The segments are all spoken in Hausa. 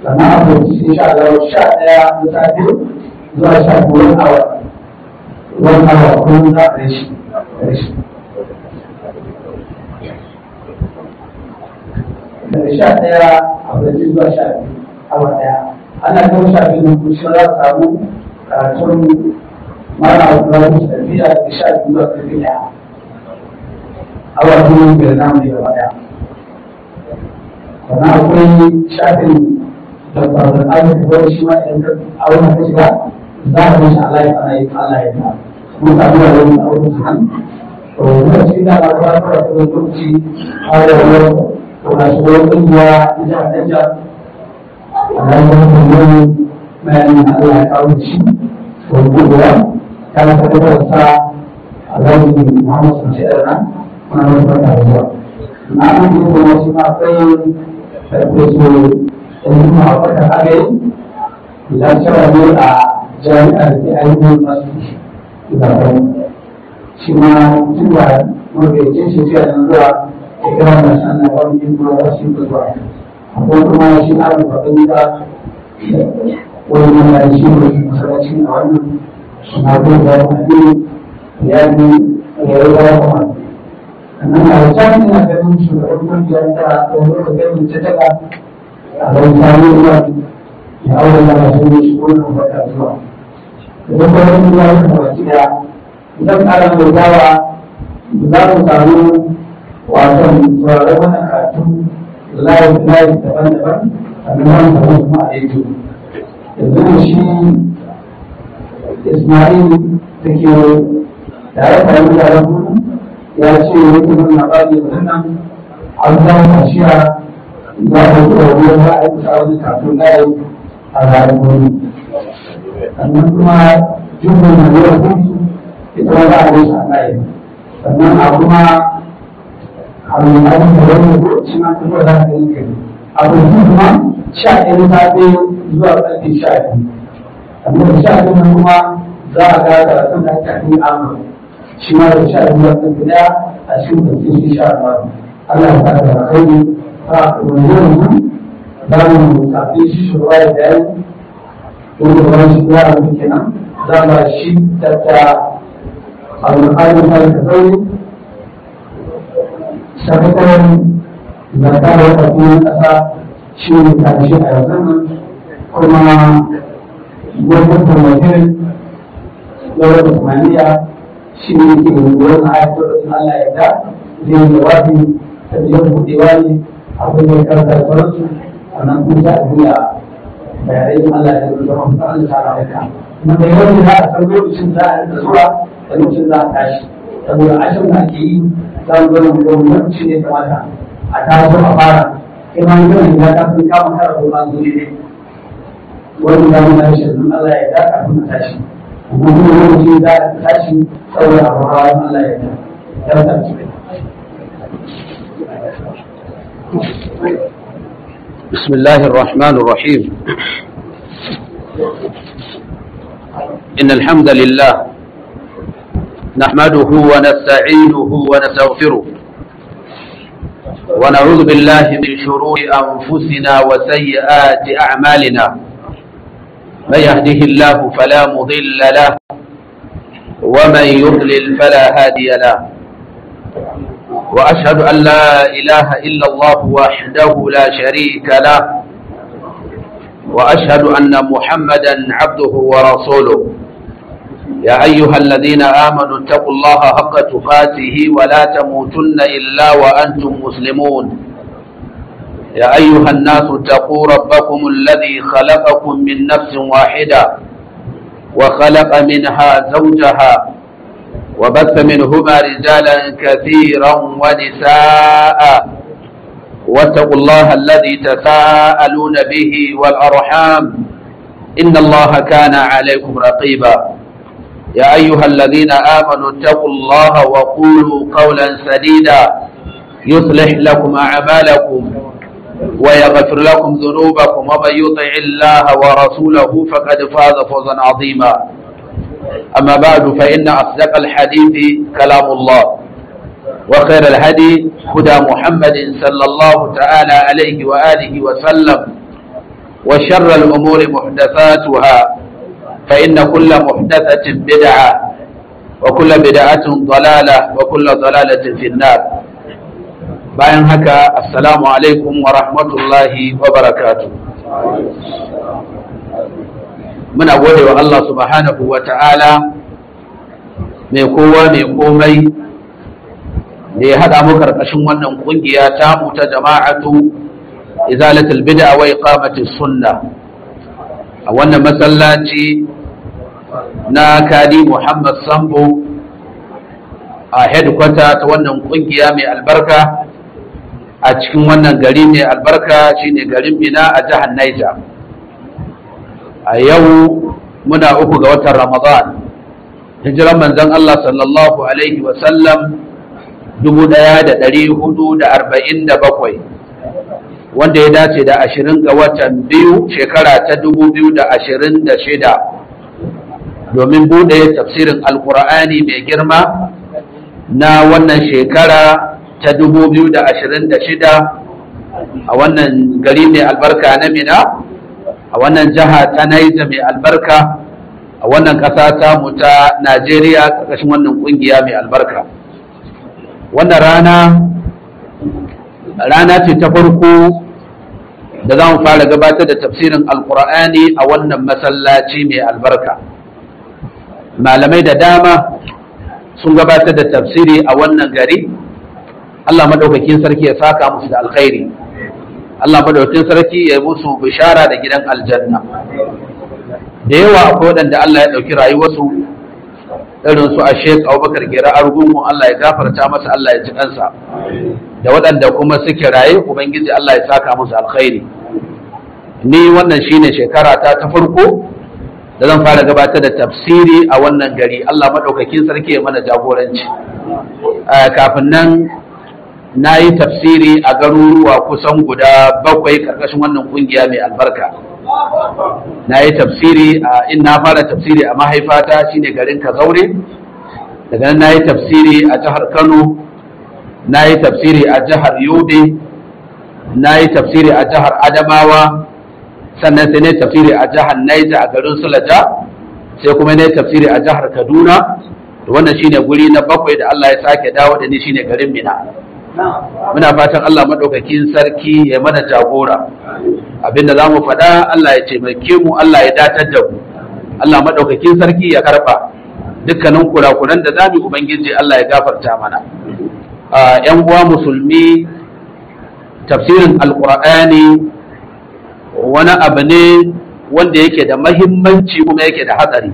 sannan a fahimci insha Allah sha ɗaya da safe zuwa sha biyu wani awa wani awa kullum za a rashi rashi daga sha ɗaya a fahimci zuwa sha biyu awa ɗaya ana kan sha biyu na kusa za a samu karatun mara abu da su tafiya da sha biyu zuwa ƙarfi ɗaya awa biyu biyar namu ne gaba ɗaya sannan akwai shafin da faruwar arziki wani shi ma idan ka auna ka shiga za a yi shi Allah ya fara yi Allah ya ta mun samu da wani aure su hannu to mun ci da ba ba ba da lokaci har da wani to na shi wani kungiya na jihar Niger Allah ya ta yi bayanin da Allah ya kawo shi to kungiya ta na tabbatar sa Allah ya Muhammad sallallahu alaihi wasallam muna wani barka da zuwa na an yi kuma shi ma akwai farfesu ilmi a wata agari idan cewa ne a jami'ar da ainihin masu zaɓen shi ma tun da mabecin shi fiye da zuwa da kira da sannan wani yin kuma wasu yin zuwa akwai kuma shi na da faɗin da wani mana da shi ne masaraci a wannan suna kuma da wani ya yi ya yi ya kuma sannan a wajen ina ganin shugaban kungiyar ta wani da ganin ta daga a bai sami ruwa ya aure da masu ne shi ko nan wata zuwa idan ba wani ruwa ya kama gida idan ƙara mai dawa za mu samu wasan sauraron wannan karatu layi layi daban-daban sannan wani samu kuma a yanzu yanzu shi Ismail da ke tare da mutanen ya ce yake nuna babu wannan an zama kashiya za a yi tsoron za a yi kusa wani kafin layi a ranar gobe sannan kuma jumbo na yau gudu ita ma za a yi sa layi sannan a kuma abin abin da wani lokaci ma kuma za a yi kai abin kuma sha ɗaya na safe zuwa ƙarfe sha biyu sannan sha biyu kuma za a ga karatun da ake yi amma shi ma da sha biyu wata gida a cikin mutum shi sha biyu Allah ya fara da kai a wani yanzu za mu tafi shi shugaba da bayani wanda ba shi ya rabu kenan za mu shi tatta alƙalin fara da zaune sakataren zaka da wata kuma ƙasa shi ne tashi a yanzu nan kuma gwamnatin tamakin yawar da tumaniya shi ne ke wurin ayatul Allah ya da zai yi jawabi ta biyar buɗewa ne abin da ya karanta da sauransu sannan kuma za a biya bayanai Allah ya zama kuma Allah ta rawaita kuma da yawan za a san lokacin za a rika zuwa da lokacin za a tashi saboda ashirin da ake yi za mu zama da gwamnati ne kamata a taso a fara kai ma yi yawan gida ta sun kama kara ko ma zuwa ne wani zamu da shi Allah ya da kafin a tashi kuma kuma lokaci za a tashi saboda a fara Allah ya da ya tashi بسم الله الرحمن الرحيم إن الحمد لله نحمده ونستعينه ونستغفره ونعوذ بالله من شرور أنفسنا وسيئات أعمالنا من يهده الله فلا مضل له ومن يضلل فلا هادي له وأشهد أن لا إله إلا الله وحده لا شريك له وأشهد أن محمدا عبده ورسوله يا أيها الذين آمنوا اتقوا الله حق تقاته ولا تموتن إلا وأنتم مسلمون يا أيها الناس اتقوا ربكم الذي خلقكم من نفس واحدة وخلق منها زوجها وبث منهما رجالا كثيرا ونساء واتقوا الله الذي تساءلون به والأرحام إن الله كان عليكم رقيبا يا أيها الذين آمنوا اتقوا الله وقولوا قولا سديدا يصلح لكم أعمالكم ويغفر لكم ذنوبكم ومن يطع الله ورسوله فقد فاز فوزا عظيما أما بعد فإن أصدق الحديث كلام الله وخير الهدي هدى محمد صلى الله تعالى عليه وآله وسلم وشر الأمور محدثاتها فإن كل محدثة بدعة وكل بدعة ضلالة وكل ضلالة في النار bayan haka assalamu alaikum wa rahmatullahi wa barakatu muna gode wa Allah subhanahu wa ta'ala mai kowa mai komai da ya haɗa mu karkashin wannan ƙungiya ta mu ta jama'atu izalatul bid'a wa iqamatis sunna a wannan masallaci na kadi Muhammad Sambo a headquarter ta wannan ƙungiya mai albarka a cikin wannan gari mai albarka shine garin Mina a jihar Niger a yau muna uku ga watan Ramadan hijiran manzon Allah sallallahu alaihi wa sallam 1447 wanda ya dace da 20 ga watan biyu shekara ta 2026 domin bude tafsirin alkur'ani mai girma na wannan shekara ta 2026 a wannan gari mai albarka na mina a wannan jiha ta naija mai albarka a wannan ƙasa ta mu ta najeriya ƙarƙashin wannan ƙungiya mai albarka wannan rana rana ce ta farko da za mu fara gabatar da tafsirin alkur'ani a wannan masallaci mai albarka malamai da dama sun gabatar da tafsiri a wannan gari Allah madaukakin sarki ya saka musu da alkhairi Allah madaukakin sarki ya musu bishara da gidan aljanna da yawa akwai waɗanda Allah ya ɗauki rayuwarsu irin su a Sheikh Abubakar Gira Argungu Allah ya gafarta masa Allah ya ji kansa da waɗanda kuma suke raye Ubangiji Allah ya saka musu alkhairi ni wannan shine shekara ta ta farko da zan fara gabatar da tafsiri a wannan gari Allah madaukakin sarki ya mana jagoranci kafin nan na yi tafsiri a garuruwa kusan guda bakwai karkashin wannan kungiya mai albarka na yi tafsiri a in na fara tafsiri a mahaifata shine garin kazaure daga nan na yi tafsiri a jihar kano na yi tafsiri a jihar yobe na yi tafsiri a jihar adamawa sannan sai na yi tafsiri a jihar naija a garin sulaja sai kuma na yi tafsiri a jihar kaduna wannan shine guri na bakwai da allah ya sake dawo da ni shine garin mina muna fatan Allah maɗaukakin sarki ya mana jagora abinda za mu faɗa Allah ya taimake mu Allah ya datar da mu Allah maɗaukakin sarki ya karɓa dukkanin kurakuran da zamu ubangiji Allah ya gafarta mana yan uwa musulmi tafsirin alqur'ani wani abu ne wanda yake da mahimmanci kuma yake da hatsari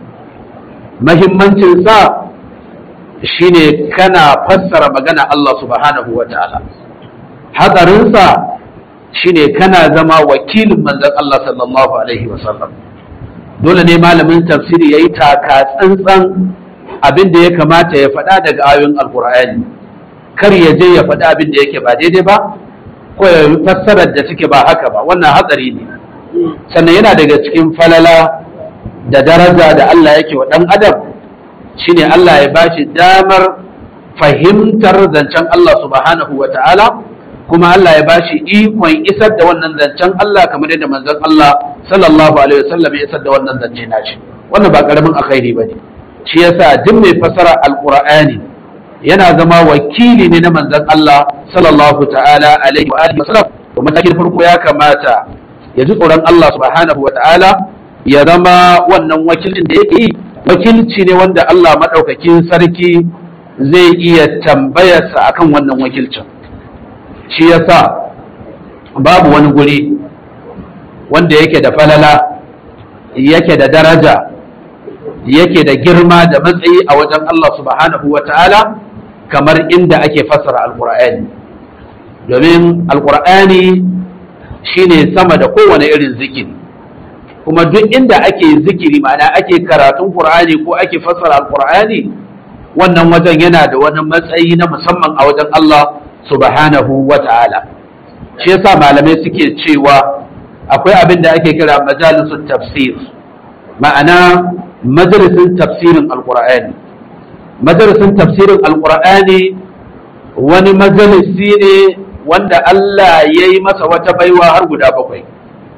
mahimmancinsa shine kana fassara magana Allah subhanahu wa ta'ala hatsarinsa shine kana zama wakilin manzon Allah sallallahu alaihi wasallam dole ne malamin tafsiri yayi taka tsantsan abin da ya kamata ya faɗa daga ayoyin alkur'ani kar ya je ya faɗa abin da yake ba daidai ba ko ya fassarar da suke ba haka ba wannan hatsari ne sannan yana daga cikin falala da daraja da Allah yake wa ɗan adam shine Allah ya bashi damar fahimtar zancen Allah subhanahu wa ta'ala kuma Allah ya bashi ikon isar da wannan zancen Allah kamar yadda manzon Allah sallallahu alaihi wasallam ya isar da wannan zance nashi wannan ba karamin alkhairi bane shi yasa duk mai fasara alqur'ani yana zama wakili ne na manzon Allah sallallahu ta'ala alaihi wa alihi wasallam to matakin farko ya kamata ya ji tsoron Allah subhanahu wa ta'ala ya zama wannan wakilin da yake yi wakilci ne wanda Allah maɗaukakin sarki zai iya tambayarsa akan wannan wakilcin shi yasa babu wani guri wanda yake da falala yake da daraja yake da girma da matsayi a wajen Allah subhanahu wa ta'ala kamar inda ake fassara alkur'ani domin alkur'ani shine sama da kowane irin zikiri kuma duk inda ake zikiri ma'ana ake karatun qur'ani ko ake fassara alkur'ani wannan wajen yana da wani matsayi na musamman a wajen Allah subhanahu wa ta'ala shi yasa malamai suke cewa akwai abin da ake kira majalisun tafsir ma'ana majalisun tafsirin alkur'ani majalisun tafsirin alkur'ani wani majalisi ne wanda Allah ya yi masa wata baiwa har guda bakwai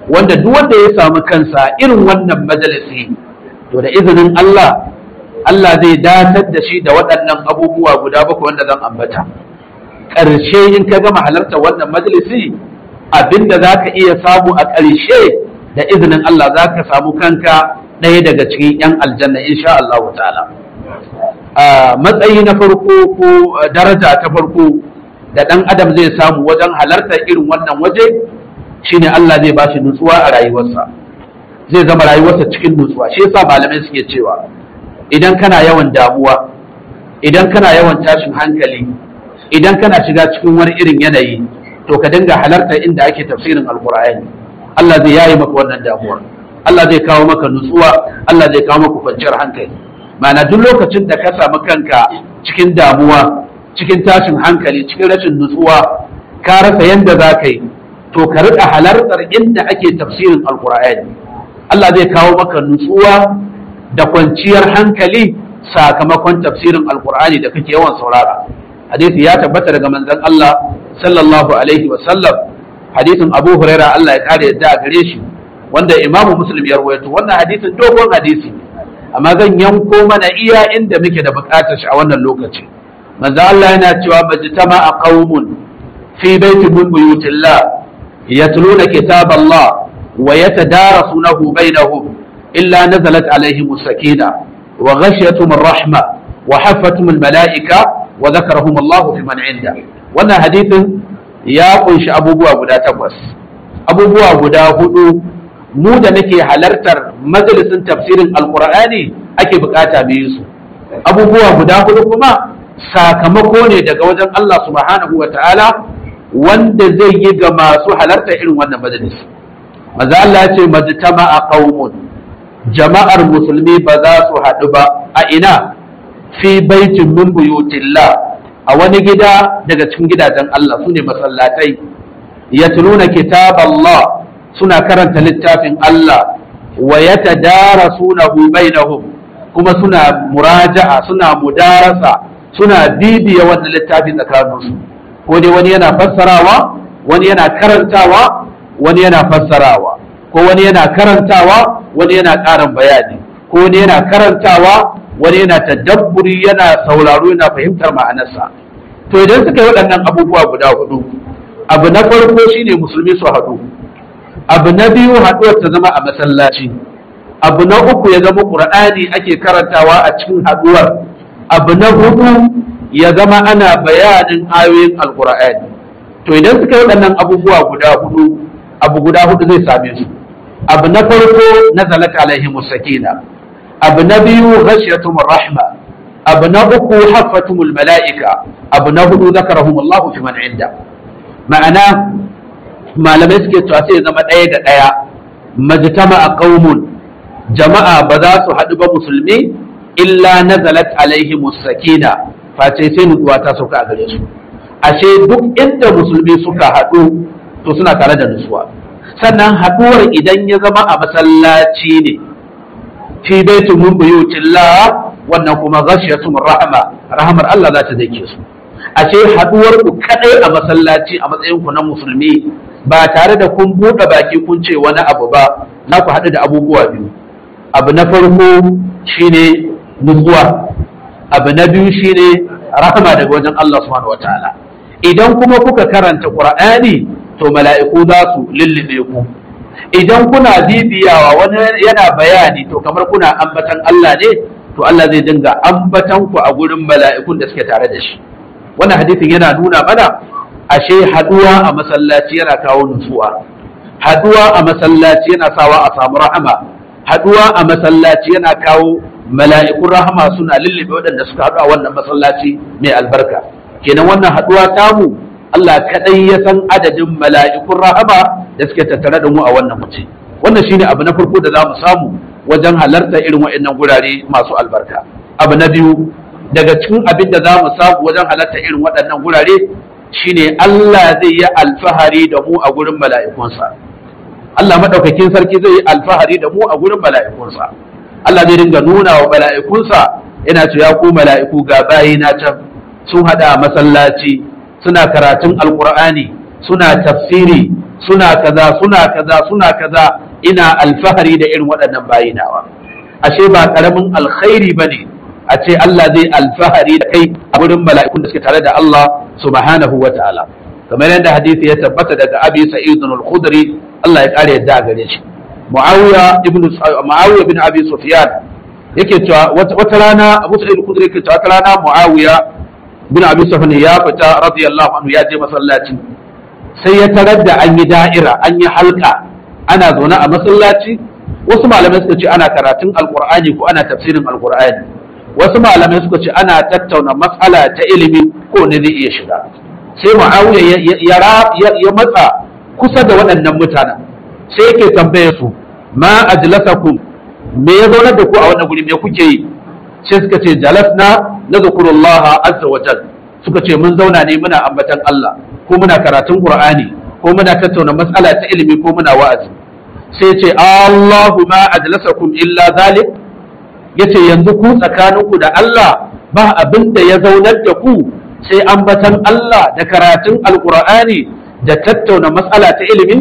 wanda duk wanda ya samu kansa irin wannan majalisi to da izinin Allah Allah zai datar da shi da waɗannan abubuwa guda bakwai wanda zan ambata ƙarshe in ka gama halartar wannan majalisi abinda za ka iya samu a ƙarshe da izinin Allah za ka samu kanka ɗaya daga cikin 'yan aljanna insha Allah ta'ala matsayi na farko ko daraja ta farko da ɗan adam zai samu wajen halartar irin wannan waje shine Allah zai bashi nutsuwa a rayuwarsa zai zama rayuwarsa cikin nutsuwa shi yasa malamai suke cewa idan kana yawan damuwa idan kana yawan tashin hankali idan kana shiga cikin wani irin yanayi to ka dinga halartar inda ake tafsirin alkur'ani Allah zai yayi maka wannan damuwa Allah zai kawo maka nutsuwa Allah zai kawo maka kwanciyar hankali ma'ana duk lokacin da ka samu kanka cikin damuwa cikin tashin hankali cikin rashin nutsuwa ka rasa yanda za ka yi to ka riƙa halartar inda ake tafsirin alkur'ani Allah zai kawo maka nutsuwa da kwanciyar hankali sakamakon tafsirin alkur'ani da kake yawan saurara hadisi ya tabbata daga manzon Allah sallallahu alaihi wa sallam hadisin Abu Huraira Allah ya kare yadda a gare shi wanda Imam Muslim ya rawaito wannan hadisin dogon hadisi amma zan yanko mana iya inda muke da bukatar shi a wannan lokaci manzo Allah yana cewa majtama a qaumun fi baitin min buyutillah yatluna kitab Allah wa yatadarasunahu bainahum illa nazalat alaihim sakina wa ghashiyatuhum ar-rahma wa haffatuhum al-mala'ika wa dhakarahum Allah fi man 'inda wannan hadisin ya kunshi abubuwa guda takwas abubuwa guda hudu mu da nake halartar majalisin tafsirin alqur'ani ake bukata mu yi su abubuwa guda hudu kuma sakamako ne daga wajen Allah subhanahu wa ta'ala wanda zai yi ga masu halarta irin wannan majalisi maza Allah ya ce majtama a qaumun jama'ar musulmi ba za su haɗu ba a ina fi baitin min buyutillah a wani gida daga cikin gidajen Allah sune masallatai yatluna kitab Allah suna karanta littafin Allah wa yatadarasunahu bainahum kuma suna muraja'a suna mudarasa suna bibiya wannan littafi tsakaninsu ko dai wani yana fassarawa wani yana karantawa wani yana fassarawa ko wani yana karantawa wani yana ƙarin bayani ko wani yana karantawa wani yana tadabburi yana sauraro yana fahimtar ma'anarsa to idan suka yi waɗannan abubuwa guda hudu abu na farko shine musulmi su haɗu abu na biyu haɗuwar ta zama a masallaci abu na uku ya zama ƙur'ani ake karantawa a cikin haɗuwar abu na hudu ya zama ana bayanin ayoyin alkur'ani to idan suka yi waɗannan abubuwa guda hudu abu guda hudu zai same su abu na farko na zalata alaihi musakina abu na biyu ghashiyatumur rahma abu na uku haffatumul mala'ika abu na hudu zakarahum Allah fi man inda ma'ana malamai suke cewa sai ya zama ɗaya da ɗaya majtama a qaumun jama'a ba za su haɗu ba musulmi illa nazalat alaihim sakina face sai nutsuwa ta sauka a gare su ashe duk inda musulmi suka haɗu to suna tare da nutsuwa sannan haɗuwar idan ya zama a masallaci ne fi baitu mun buyutillah wannan kuma ghashiyatu rahama rahamar Allah za ta dake su ashe haɗuwar ku kadai a masallaci a matsayin ku na musulmi ba tare da kun buɗe baki kun ce wani abu ba na ku haɗu da abubuwa biyu abu na farko shine nutsuwa abu na biyu shine rahama daga wajen Allah subhanahu wataala idan kuma kuka karanta qur'ani to mala'iku za su lullube ku idan kuna bibiyawa wani yana bayani to kamar kuna ambatan Allah ne to Allah zai dinga ambatan ku a gurin mala'ikun da suke tare da shi wannan hadisin yana nuna mana ashe haduwa a masallaci yana kawo nutsuwa haduwa a masallaci yana sawa a samu rahama haduwa a masallaci yana kawo mala'ikun rahama suna lullube waɗanda suka haɗu a wannan masallaci mai albarka kenan wannan haɗuwa tamu Allah kaɗai ya san adadin mala'ikun rahama da suke tattare da mu a wannan mace wannan shine abu na farko da za mu samu wajen halarta irin waɗannan gurare masu albarka abu na biyu daga cikin abin da za mu samu wajen halarta irin waɗannan gurare shine Allah zai yi alfahari da mu a gurin mala'ikunsa Allah maɗaukakin sarki zai yi alfahari da mu a gurin mala'ikunsa Allah zai dinga nuna wa mala'ikunsa yana ce ya ku mala'iku ga bayi na can sun hada masallaci suna karatun alkur'ani suna tafsiri suna kaza suna kaza suna kaza ina alfahari da irin waɗannan bayinawa ashe ba karamin alkhairi bane a ce Allah zai alfahari da kai a wurin mala'ikun da suke tare da Allah subhanahu wa ta'ala kamar yadda hadisi ya tabbata daga Abi Sa'id al-Khudri Allah ya kare yadda gare shi Muawiya ibn Muawiya bin Abi Sufyan yake cewa wata rana Abu Sa'id al-Khudri yake cewa wata rana Muawiya bin Abi Sufyan ya fita radiyallahu anhu ya je masallaci sai ya tarar da an yi da'ira an yi halka ana zaune a masallaci wasu malamai suka ce ana karatun alqur'ani ko ana tafsirin alqur'ani wasu malamai suka ce ana tattauna matsala ta ilimi ko ne zai iya shiga sai Muawiya ya matsa kusa da waɗannan mutanen sai yake tambaye su ma ajlasakum me ya zaunar da ku a wannan guri me kuke yi sai suka ce jalasna nadhkurullah azza wa jal suka ce mun zauna ne muna ambatan Allah ko muna karatun Qur'ani ko muna tattauna matsala ta ilimi ko muna wa'azi sai ce Allahu ma ajlasakum illa zalik yace yanzu ku tsakaninku da Allah ba abin da ya zaunar da ku sai ambatan Allah da karatun alqur'ani da tattauna matsala ta ilimi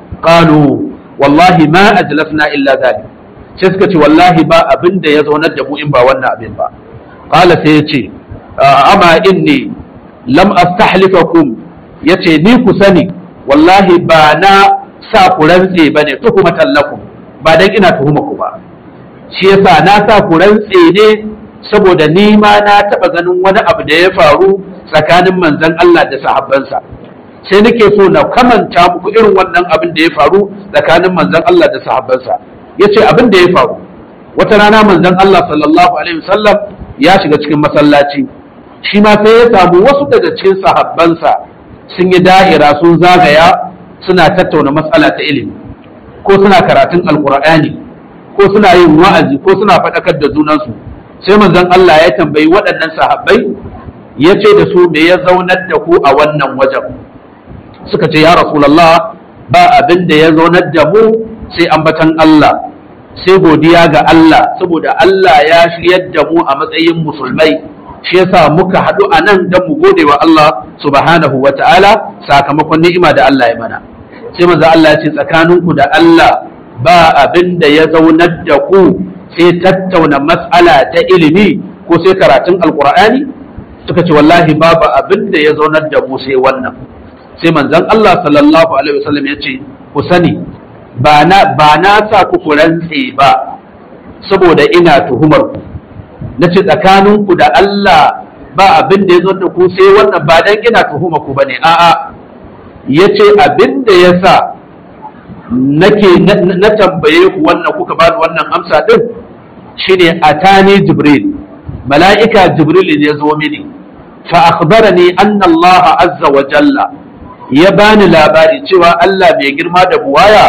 qalu wallahi ma ajlasna illa zalik sai suka ce wallahi ba abin da ya zaunar da mu in ba wannan abin ba qala sai yace amma inni lam astahlifakum yace ni ku sani wallahi ba na sa ku rantse bane tuhumatan lakum ba dan ina tuhuma ku ba shi yasa na sa ku rantse ne saboda ni ma na taba ganin wani abu da ya faru tsakanin manzon Allah da sahabbansa sai nake so na kamanta muku irin wannan abin da ya faru tsakanin manzon Allah da sahabbansa yace abin da ya faru wata rana manzon Allah sallallahu alaihi wasallam ya shiga cikin masallaci shi ma sai ya samu wasu daga cikin sahabbansa sun yi da'ira sun zagaya suna tattauna matsala ta ilimi ko suna karatun alkur'ani ko suna yin wa'azi ko suna faɗakar da junansu sai manzon Allah ya tambayi waɗannan sahabbai ya ce da su me ya zaunar da ku a wannan wajen suka ce ya rasulallah ba abin da ya zaunar da mu sai ambatan Allah sai godiya ga Allah saboda Allah ya shiryar da mu a matsayin musulmai shi yasa muka haɗu a nan don mu gode wa Allah subhanahu wa ta'ala sakamakon ni'ima da Allah ya mana sai manzo Allah ya ce tsakaninku da Allah ba abin da ya zaunar da ku sai tattauna mas'ala ta ilimi ko sai karatun alqur'ani suka ce wallahi babu abin da ya zaunar da mu sai wannan sai manzon Allah sallallahu alaihi wasallam ya ce ku sani ba na ba na sa ku ku rantse ba saboda ina tuhumar ku na ce tsakaninku da Allah ba abin da ya zo da ku sai wannan ba dan ina tuhuma ku bane a'a yace abin da ya sa nake na tambaye ku wannan kuka bani wannan amsa din shine atani jibril mala'ika jibril ne ya zo mini fa akhbarani anna Allah azza wa jalla ya bani labari cewa Allah mai girma da buwaya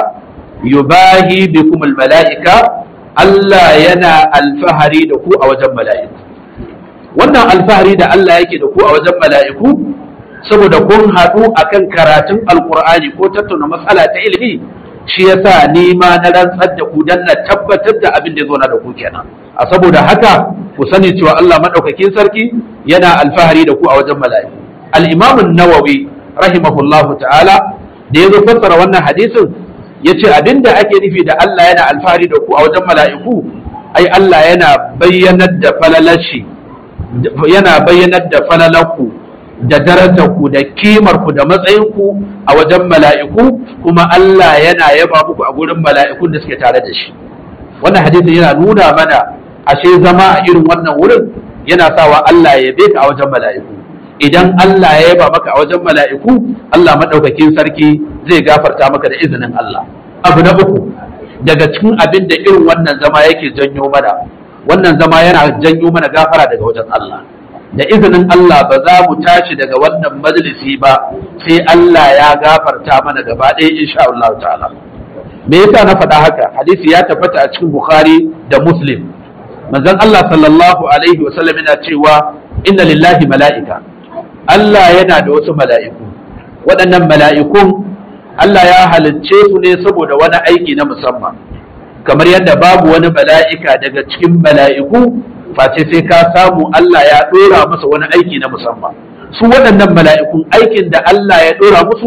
yubahi bikum al mala'ika Allah yana alfahari da ku a wajen mala'iku. Wannan alfahari da Allah yake da ku a wajen mala'iku, saboda kun haɗu a kan karatun Alƙur'ani ko tattauna matsala ta ilimi, shi yasa ni ma na rantsar da ku don na tabbatar da abin da zo na da ku kenan. A saboda haka, ku sani cewa Allah maɗaukakin sarki yana alfahari da ku a wajen mala'iku. Al'imamun Nawawi, rahimahullahu ta'ala, da ya zo fassara wannan hadisin, ya ce abinda ake nufi da Allah yana alfahari da ku a wajen mala'iku ai Allah yana bayyanar da falalashi yana bayyanar da falalarku da darajarku da kimarku da matsayinku a wajen mala'iku kuma Allah yana yaba muku a gurin mala'ikun da suke tare da shi wannan hadisin yana nuna mana ashe zama a irin wannan wurin yana sawa Allah ya ka a wajen mala'iku idan Allah ya yaba maka a wajen mala'iku Allah maɗaukakin sarki zai gafarta maka da izinin Allah abu na uku daga cikin abin da irin wannan zama yake janyo mana wannan zama yana janyo mana gafara daga wajen Allah da izinin Allah ba za mu tashi daga wannan majalisi ba sai Allah ya gafarta mana gaba ɗaya insha Allah ta'ala me yasa na faɗa haka hadisi ya tabbata a cikin Bukhari da Muslim manzon Allah sallallahu alaihi wasallam yana cewa inna lillahi mala'ika Allah yana da wasu mala'iku waɗannan mala'ikun Allah ya halicce su ne saboda wani aiki na musamman kamar yadda babu wani mala'ika daga cikin mala'iku face sai ka samu Allah ya ɗora masa wani aiki na musamman su waɗannan mala'ikun aikin da Allah ya ɗora musu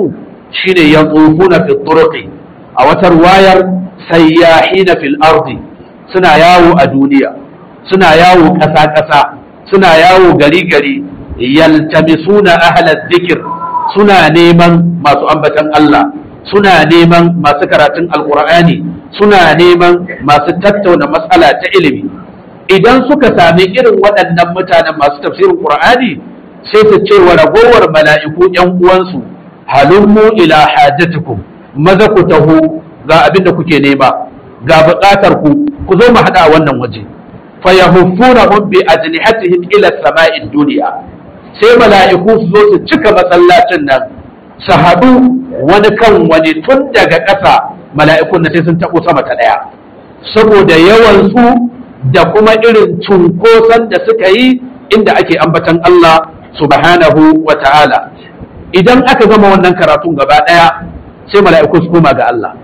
shine yatufuna fi turuqi a wata wayar sayyahina fil ardi suna yawo a duniya suna yawo ƙasa ƙasa suna yawo gari gari yaltamisuna ahla dhikr suna neman masu ambatan Allah suna neman masu karatun alqur'ani suna neman masu tattauna matsala ta ilimi idan suka sami irin waɗannan mutanen masu tafsirin qur'ani sai su ce wa ragowar mala'iku ‘yan uwansu halummu ila hajjatukum maza ku taho ga abin da kuke nema ga buƙatar ku ku zo mu haɗa a wannan waje fa yahuffuna hum bi ajnihatihim ila sama'id duniya sai mala'iku su zo su cika masallacin nan su haɗu wani kan wani tun daga ƙasa mala'ikun na sai sun taɓo sama ta ɗaya saboda yawan su da kuma irin cunkoson da suka yi inda ake ambatan Allah subhanahu wa ta'ala idan aka gama wannan karatun gaba ɗaya sai mala'iku su koma ga Allah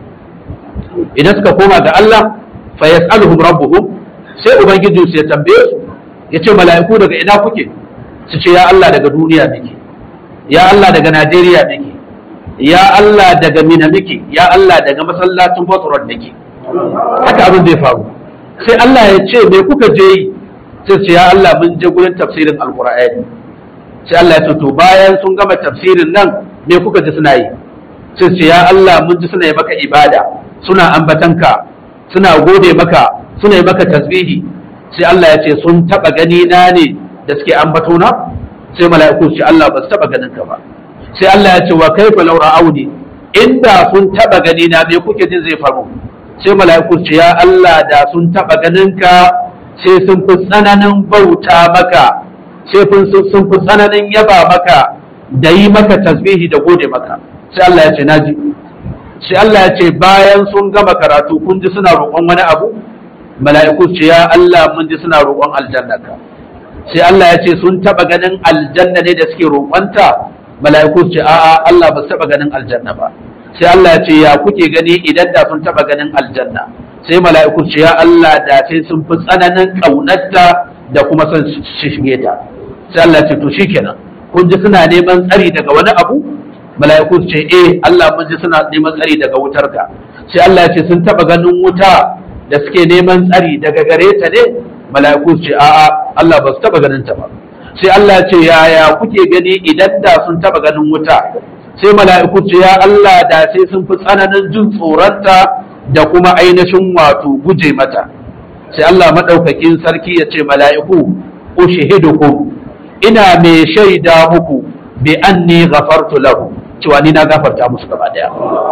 idan suka koma ga Allah fa yas'aluhum rabbuhum sai ubangiji su ya tambaye su ya ce mala'iku daga ina kuke su ce ya Allah daga duniya muke ya Allah daga Najeriya muke ya Allah daga Mina muke ya Allah daga masallacin Bosron muke haka abin zai faru sai Allah ya ce me kuka je yi sai ce ya Allah mun je gurin tafsirin alqur'ani sai Allah ya ce to bayan sun gama tafsirin nan me kuka ji suna yi sai ce ya Allah mun ji suna yi maka ibada suna ambatanka suna gode maka suna yi maka tasbihi sai Allah ya ce sun taba gani na ne da suke ambato na sai mala'iku su ce Allah ba su taba ganin ka ba sai Allah ya ce wa kaifa law ra'auni inda sun taba gani na me kuke jin zai faru sai mala'iku su ce ya Allah da sun taba ganin ka sai sun fi tsananin bauta maka sai sun fi tsananin yaba maka da yi maka tasbihi da gode maka sai Allah ya ce naji sai Allah ya ce bayan sun gama karatu kun ji suna roƙon wani abu mala'iku ce ya Allah mun ji suna roƙon aljanna ka sai Allah ya ce sun taba ganin aljanna ne da suke roƙonta mala'iku ce a'a Allah ba su taba ganin aljanna ba sai Allah ya ce ya kuke gani idan da sun taba ganin aljanna sai mala'iku ce ya Allah da sai sun fi tsananin ƙaunarta da kuma son shige ta sai Allah ya ce to shikenan kun ji suna neman tsari daga wani abu mala'iku ce eh Allah mun ji suna neman tsari daga wutar ka sai Allah ya ce sun taba ganin wuta da suke neman tsari daga gare ta ne mala'iku ce a'a Allah ba su taba ganin ta ba sai Allah ya ce yaya kuke gani idan da sun taba ganin wuta sai mala'iku ce ya Allah da sai sun fi tsananin jin tsoronta da kuma ainihin wato guje mata sai Allah madaukakin sarki ya ce mala'iku ushihidukum ina mai shaida muku bi anni ghafartu lahu cewa ni na gafarta musu gaba daya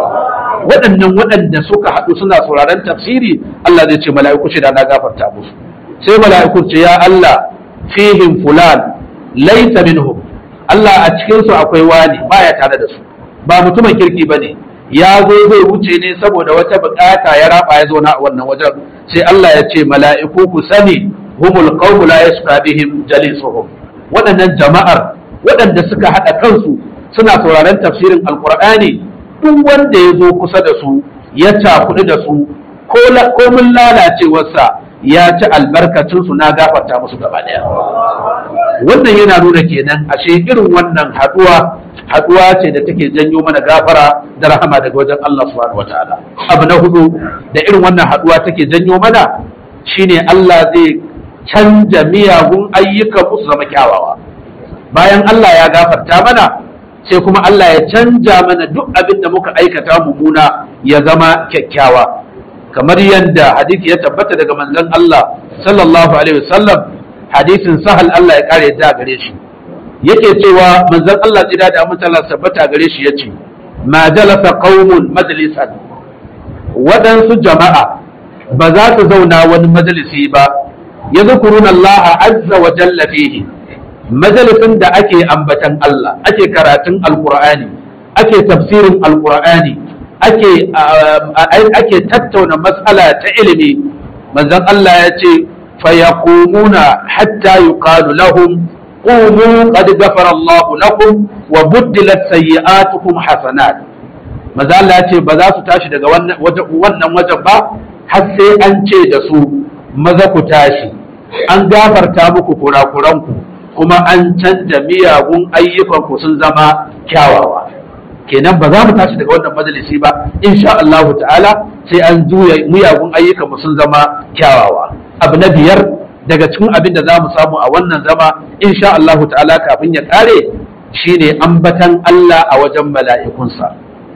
waɗannan waɗanda suka haɗu suna sauraron tafsiri Allah zai ce mala'iku shida na gafarta musu sai mala'iku ce ya Allah fihim fulan laysa minhum Allah a cikin su akwai wani baya tare da su ba mutumin kirki bane ya zo zai wuce ne saboda wata bukata ya raba ya zo na wannan wajen sai Allah ya ce mala'iku ku sani humul qawmu la yasqa bihim jalisuhum waɗannan jama'ar waɗanda suka haɗa kansu suna sauraron tafsirin alkur'ani duk wanda ya zo kusa da su ya cakuɗu da su ko mun lalacewarsa ya ci albarkacin su na gafarta musu gaba ɗaya wannan yana nuna kenan ashe irin wannan haɗuwa haɗuwa ce da take janyo mana gafara da rahama daga wajen Allah subhanahu wataala abu na hudu da irin wannan haɗuwa take janyo mana shine Allah zai canja miyagun ayyukan musu zama kyawawa bayan Allah ya gafarta mana sai kuma Allah ya canja mana duk abin da muka aikata mummuna ya zama kyakkyawa kamar yadda hadisi ya tabbata daga manzon Allah sallallahu alaihi wasallam hadisin sahal Allah ya kare da gare shi yake cewa manzon Allah tsira da amince Allah tabbata gare shi yace ma jalasa qaumun majlisan waɗansu jama'a ba za su zauna wani majalisi ba yadhkuruna Allah azza wa jalla fihi majalisin da ake ambatan Allah ake karatun alkur'ani ake tafsirin alkur'ani ake ake tattauna matsala ta ilimi manzon Allah ya ce fayaqumuna hatta yuqalu lahum qumu qad ghafara Allah lakum wa buddilat sayyi'atukum hasanat manzon Allah ya ce ba za su tashi daga wannan wajen ba har sai an ce da su maza ku tashi an gafarta muku kurakuranku kuma an canja miyagun ayyukanku sun zama kyawawa kenan ba za mu tashi daga wannan majalisi ba insha Allah ta'ala sai an juya muyagun ayyukan mu sun zama kyawawa abu na biyar daga cikin abin da za mu samu a wannan zama insha Allah ta'ala kafin ya kare shine ambatan Allah a wajen mala'ikunsa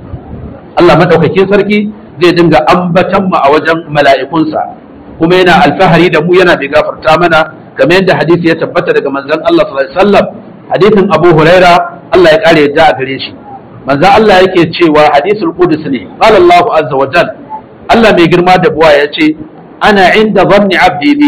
Allah madaukakin sarki zai dinga ambatan mu a wajen mala'ikunsa kuma yana alfahari da mu yana bai gafarta mana kamar yadda hadisi ya tabbata daga manzon Allah sallallahu alaihi wasallam hadisin Abu Huraira Allah ya kare yadda a gare shi manzon Allah yake cewa hadisul qudus ne qala Allahu azza wa jal Allah mai girma da buwa ya ce ana inda zanni abdi bi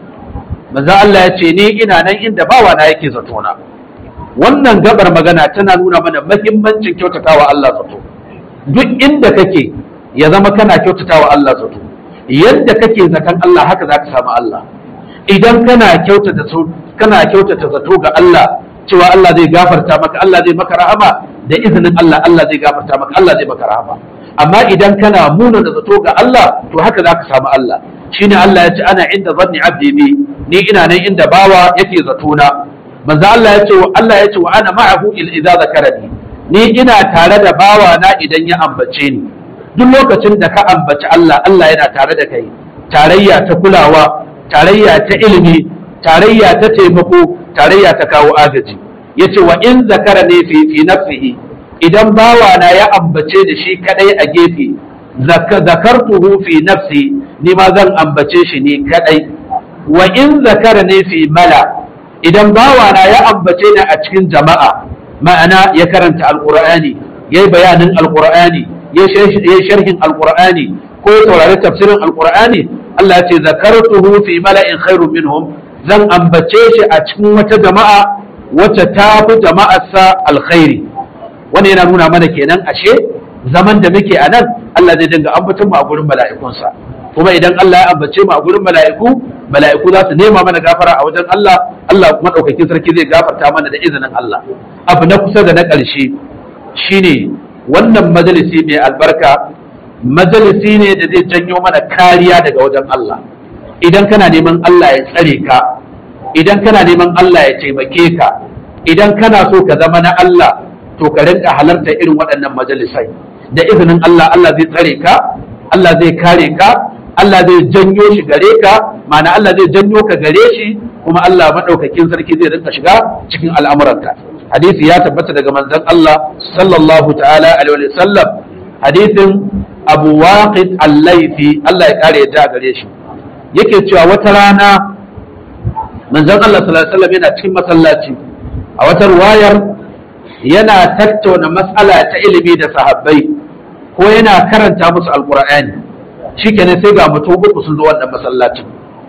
manzon Allah ya ce ni ina nan inda bawa na yake zato na wannan gabar magana tana nuna mana mahimmancin kyautatawa Allah zato duk inda kake ya zama kana kyautatawa Allah zato yadda kake zaton Allah haka zaka samu Allah idan kana kyautata kana kyautata zato ga Allah cewa Allah zai gafarta maka Allah zai maka rahama da izinin Allah Allah zai gafarta maka Allah zai maka rahama amma idan kana muna da zato ga Allah to haka zaka samu Allah shine Allah ya ce ana inda zanni abdi bi ni ina nan inda bawa yake zato na manzo Allah ya ce Allah ya ce wa ana ma'ahu il idza zakarani ni ina tare da bawa na idan ya ambace ni duk lokacin da ka ambaci Allah Allah yana tare da kai tarayya ta kulawa tarayya ta ilimi tarayya ta taimako tarayya ta kawo agaji yace wa in zakara ne fi fi nafsihi idan bawa na ya ambace da shi kadai a gefe zakartuhu fi nafsi ni ma zan ambace shi ni kadai wa in zakara ne fi mala idan bawa na ya ambace ni a cikin jama'a ma'ana ya karanta alqur'ani yayi bayanin alqur'ani ya sharhin alqur'ani ko ya saurari tafsirin alqur'ani Allah ya ce zakartuhu fi mala'in khairu minhum zan ambace shi a cikin wata jama'a wacce ta fi jama'arsa alkhairi wannan yana nuna mana kenan ashe zaman da muke a nan Allah zai dinga ambaton mu a gurin mala'ikunsa kuma idan Allah ya ambace mu a gurin mala'iku mala'iku za su nema mana gafara a wajen Allah Allah kuma daukakin sarki zai gafarta mana da izinin Allah abu na kusa da na ƙarshe shine wannan majalisi mai albarka majalisi ne da zai janyo mana kariya daga wajen Allah idan kana neman Allah ya tsare ka idan kana neman Allah ya taimake ka idan kana so ka zama na Allah to ka rinka halarta irin waɗannan majalisai da izinin Allah Allah zai tsare ka Allah zai kare ka Allah zai janyo shi gare ka ma'ana Allah zai janyo ka gare shi kuma Allah madaukakin sarki zai rinka shiga cikin al'amuranka hadisi ya tabbata daga manzon Allah sallallahu ta'ala alaihi wa sallam hadisin Abu Waqid al-Laythi Allah ya kare ya gare shi yake cewa wata rana manzon Allah sallallahu alaihi wasallam yana cikin masallaci a wata ruwayar yana tattauna mas'ala ta ilimi da sahabbai ko yana karanta musu alqur'ani shikenan sai ga mutum uku sun zo wannan masallacin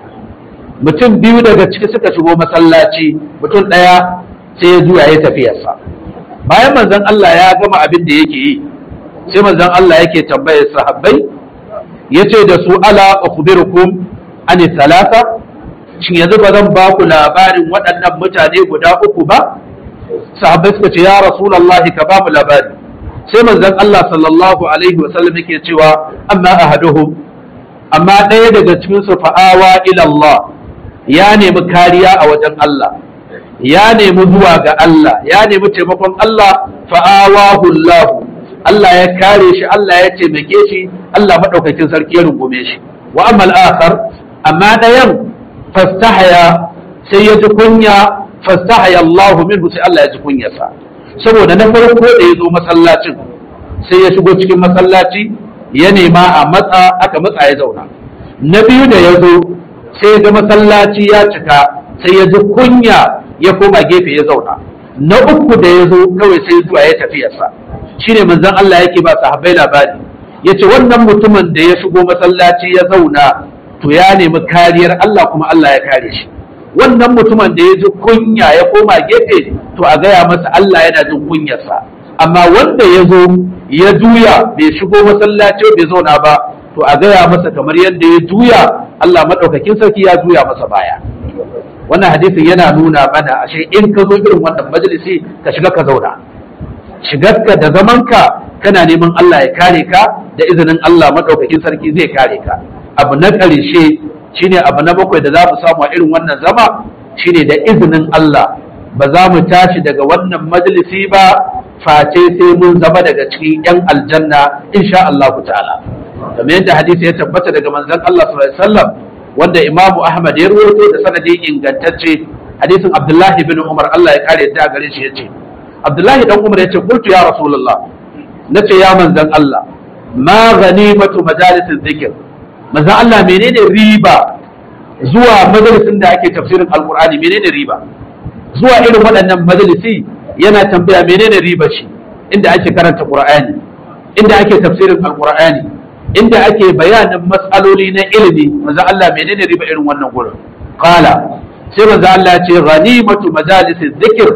mutum biyu daga ciki suka shigo masallaci mutum ɗaya sai ya juya ya tafiyarsa bayan manzon Allah ya gama abin da yake yi sai manzon Allah yake tambayar sahabbai yace da su ala ukhbirukum ani salasa shin yanzu ba zan ba ku labarin waɗannan mutane guda uku ba sahabbai suka ce ya rasulullahi ka ba mu labari sai manzon Allah sallallahu alaihi wa sallam yake cewa amma ahaduhum amma ɗaya daga cikin su fa'awa ila Allah ya nemi kariya a wajen Allah ya nemi zuwa ga Allah ya nemi taimakon Allah fa'awahu Allah Allah ya kare shi Allah ya taimake shi Allah madaukakin sarki ya rungume shi wa amma al-akhar amma ɗayan fastahaya sai ya ji kunya fastahaya Allah minhu sai Allah ya ji kunyarsa saboda na farko da ya zo masallacin sai ya shigo cikin masallaci ya nema a matsa aka matsa ya zauna na biyu da ya zo sai ya ga masallaci ya cika sai ya ji kunya ya koma gefe ya zauna na uku da ya zo kawai sai zuwa ya tafiyarsa shine manzon Allah yake ba sahabbai labari yace wannan mutumin da ya shigo masallaci ya zauna to ya nemi kariyar Allah kuma Allah ya kare shi wannan mutumin da ya ji kunya ya koma gefe to a gaya masa Allah yana jin kunyarsa amma wanda ya zo ya juya bai shigo masallaci bai zauna ba to a gaya masa kamar yadda ya juya Allah madaukakin sarki ya juya masa baya wannan hadisin yana nuna mana ashe in ka zo irin wannan majalisi ka shiga ka zauna shigarka da zamanka kana neman Allah ya kare ka da izinin Allah madaukakin sarki zai kare ka abu na ƙarshe shine abu na bakwai da za mu samu a irin wannan zama shine da izinin Allah ba za mu tashi daga wannan majalisi ba face sai mun zama daga cikin yan aljanna insha Allah ta'ala kamar yadda hadisi ya tabbata daga manzon Allah sallallahu alaihi wasallam wanda Imam Ahmad ya rawaito da sanadi ingantacce hadisin Abdullahi bin Umar Allah ya kare yadda gare shi yace Abdullahi dan Umar yace qultu ya Rasulullah nace ya manzon Allah ma ghanimatu majalisin zikr manzon Allah menene riba zuwa majalisin da ake tafsirin alqur'ani menene riba zuwa irin waɗannan majalisi yana tambaya menene riba shi inda ake karanta qur'ani inda ake tafsirin alqur'ani inda ake bayanin matsaloli na ilimi manzo Allah menene riba irin wannan gurin qala sai manzo Allah ce ghanimatu majalisi dhikr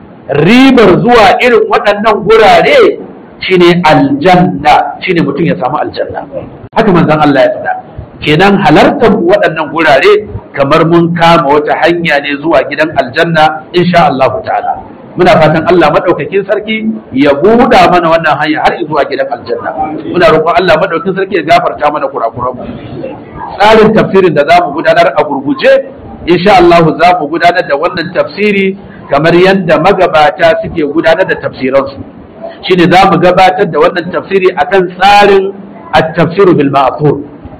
ribar zuwa irin waɗannan gurare shine aljanna shine mutum ya samu aljanna haka manzon Allah ya faɗa kenan halartar waɗannan gurare kamar mun kama wata hanya ne zuwa gidan aljanna insha Allah ta'ala muna fatan Allah madaukakin sarki ya buɗa mana wannan hanya har zuwa gidan aljanna muna roƙon Allah madaukakin sarki ya gafarta mana kurakuran mu tsarin tafsirin da zamu gudanar a gurguje insha Allah za mu gudanar da wannan tafsiri kamar yadda magabata suke gudanar da tafsiransu shine za mu gabatar da wannan tafsiri akan tsarin at-tafsiru bil ma'thur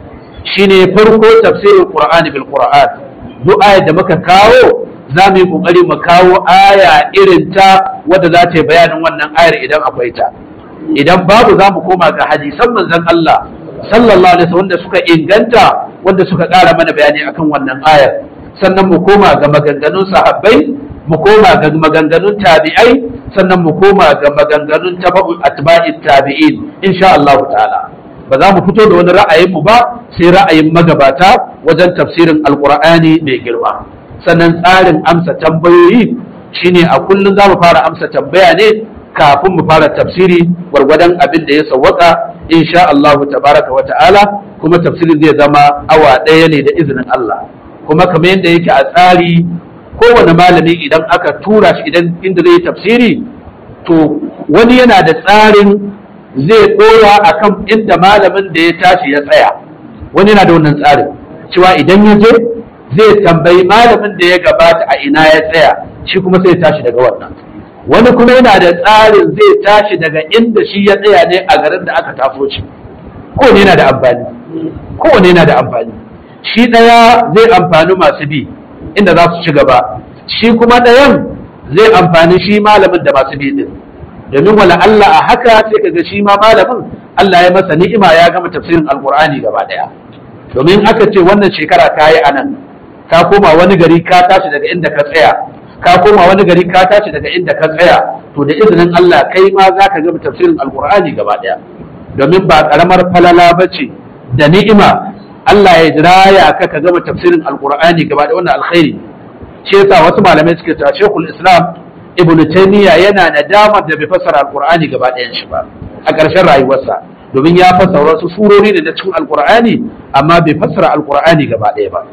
shine farko tafsirin Qur'ani bil Qur'an duk ayar da muka kawo za mu yi kokari mu kawo aya irin ta wadda za ta yi bayanin wannan ayar idan akwai ta idan babu za mu koma ga hadisan manzon Allah sallallahu alaihi wasallam wanda suka inganta wanda suka ƙara mana bayani akan wannan ayar sannan mu koma ga maganganun sahabbai mu koma ga maganganun tabi'ai sannan mu koma ga maganganun tabi'u atba'it tabi'in insha Allah ta'ala ba za mu fito da wani ra'ayinmu ba sai ra'ayin magabata wajen tafsirin alkur'ani mai girma sannan tsarin amsa tambayoyi shine a kullum za mu fara amsa tambaya ne kafin mu fara tafsiri gwargwadon abin da ya sawwaka insha Allah tabaraka wa ta'ala kuma tafsirin zai zama awa ɗaya ne da izinin Allah kuma kamar yadda yake a tsari kowane malami idan aka tura shi idan inda zai yi tafsiri to wani yana da tsarin zai ɗora a kan inda malamin da ya tashi ya tsaya wani yana da wannan tsarin cewa idan ya je zai tambayi malamin da ya gabata a ina ya tsaya shi kuma sai ya tashi daga wannan wani kuma yana da tsarin zai tashi daga inda shi ya tsaya ne a garin da aka tafo shi kowane yana da amfani kowane yana da amfani shi ɗaya zai amfani masu bi inda za su ci gaba shi kuma ɗayan zai amfani shi malamin da masu bi din domin wala Allah a haka sai kaga shi ma malamin Allah ya masa ni'ima ya gama tafsirin alqur'ani gaba daya domin aka ce wannan shekara ka yi anan ka koma wani gari ka tashi daga inda ka tsaya ka koma wani gari ka tashi daga inda ka tsaya to da izinin Allah kai ma za ka gama tafsirin alqur'ani gaba daya domin ba karamar falala bace da ni'ima Allah ya raya ka ka gama tafsirin alqur'ani gaba daya wannan alkhairi shi yasa wasu malamai suke cewa Sheikhul Islam ibn taymiya yana nadamar da bai fassara alqur'ani gaba ɗayan shi ba a ƙarshen rayuwarsa domin ya fassara wasu surori da cikin alqur'ani amma bai fassara alqur'ani gaba ɗaya ba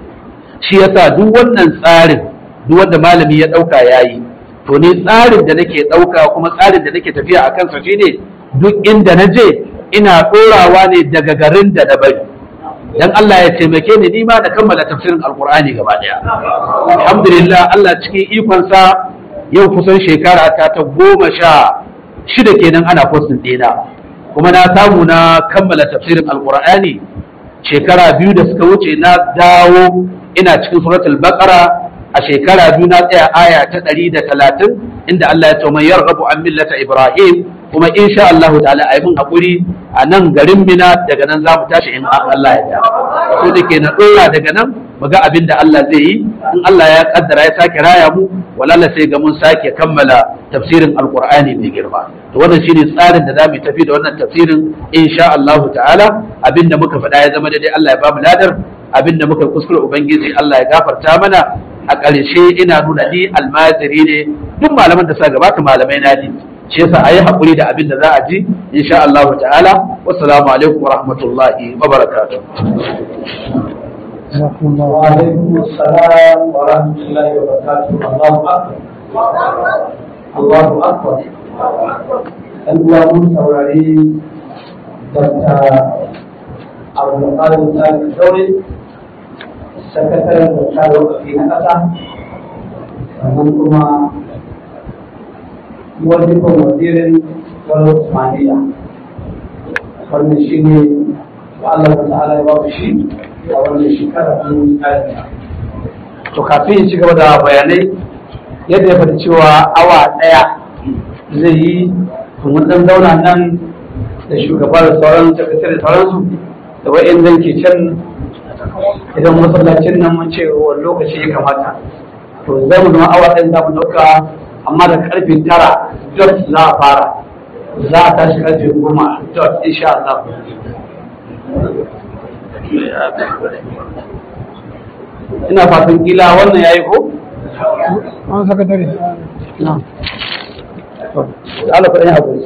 shi yasa duk wannan tsarin duk wanda malami ya ɗauka yayi to ni tsarin da nake ɗauka kuma tsarin da nake tafiya a kansa shine duk inda na je ina ɗorawa ne daga garin da na bari dan Allah ya taimake ni nima da kammala tafsirin alqur'ani gaba ɗaya alhamdulillah Allah cikin ikonsa yau kusan shekara ta ta goma sha shida kenan ana postin ɗina kuma na samu na kammala tafsirin alkur'ani shekara biyu da suka wuce na dawo ina cikin suratul baqara a shekara biyu na tsaya aya ta ɗari da talatin inda Allah ya ce man yarghabu an millata ibrahim kuma insha Allah ta'ala ayi mun hakuri a nan garin Mina daga nan za mu tashi in Allah ya ta so da ke na ɗora daga nan mu ga abin da Allah zai yi in Allah ya kaddara ya sake raya mu walala sai ga mun sake kammala tafsirin alqur'ani mai girma to wannan shine tsarin da zamu tafi da wannan tafsirin insha Allah ta'ala abinda muka faɗa ya zama daidai Allah ya ba mu ladar abinda muka kuskure ubangiji Allah ya gafarta mana a ƙarshe ina nuna ni almajiri ne duk malaman da suka gabata malamai na ne shi yasa ayi hakuri da abin da za a ji insha Allah ta'ala wassalamu alaikum wa rahmatullahi wa barakatuh وعليكم السلام ورحمة الله وبركاته الله أكبر الله أكبر الوالد saurari Dr. Abdulkadir Sani Daure, sakataren da wakafi na ƙasa, sannan kuma wajibin wazirin wani usmaniya wannan shi ne Allah ta ta'ala ya ba shi a wannan shekara ta yi to kafin ya ci gaba da bayanai yadda ya faɗi cewa awa ɗaya zai yi mun ɗan zauna nan da shugaba da sauran sakatare da sauransu da wa'in zan ke can idan masallacin nan mun ce wani lokaci ya kamata to za mu zama awa ɗaya za mu ɗauka amma da karfe tara dot za a fara za a tashi karfe goma dot insha Allah ina fatan kila wannan yayi ko an sakatare na Allah kuɗin haƙuri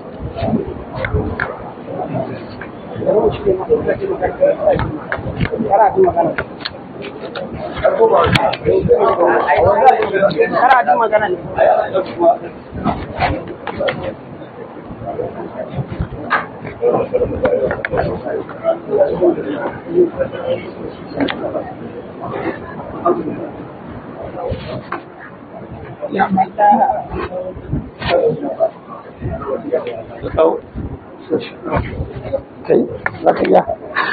kai za ka iya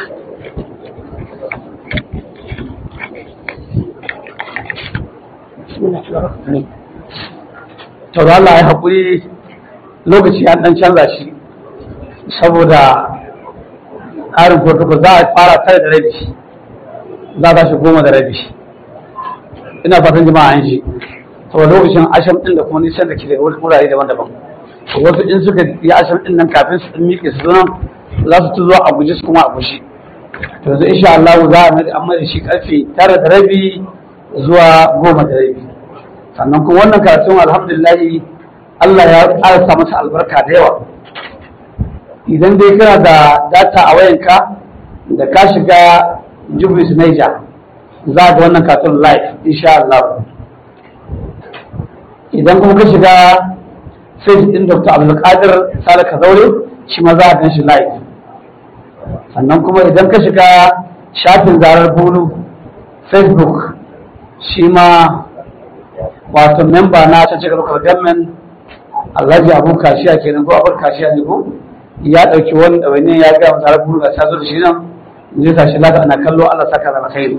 to da Allah ya haƙuri lokaci an ɗan canza shi saboda ƙarin protocol za a fara tare da rabi za a tashi goma da rabi ina fatan jama'a an ji saboda lokacin asham ɗin da kuma nisan da ke daga wurare daban-daban wasu in suka yi asham ɗin nan kafin su ɗin miƙe su zo za su tuzo a guji su kuma a guji to yanzu insha Allah za a mai amma da shi karfe tara da rabi zuwa goma da rabi sannan kuma wannan karatun alhamdulillah Allah ya ƙarasa masa albarka da yawa idan dai kana da data a wayanka da ka shiga Jubris Niger za ga wannan karatun live insha Allah idan kuma ka shiga sai din Dr. Abdulkadir Sale Kazaure shi ma za a gan shi live sannan kuma idan ka shiga shafin zarar bulu facebook shi ma wato memba na ta cika local government alhaji abu kashiya kenan ko abar kashiya ne ko ya ɗauki wani ɗawainiyar ya gaya zarar bulu ga ta zo da shi nan zai sa shi lafiya ana kallo allah saka da alkhairi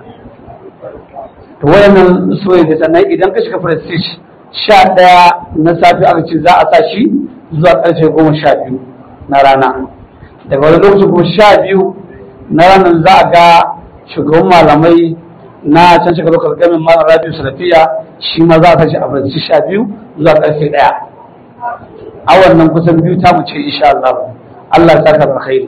to wayannan so da sannan idan ka shiga prestige sha ɗaya na safe aka ce za a sa shi zuwa ƙarfe goma sha biyu na rana daga wani lokacin kuma sha biyu na ranar za a ga shugaban malamai na can shiga lokacin gamin malam rabiu salafiya shi ma za a tashi a barci sha biyu zuwa karfe ɗaya a wannan kusan biyu ta mu ce insha Allah Allah ya saka alkhairi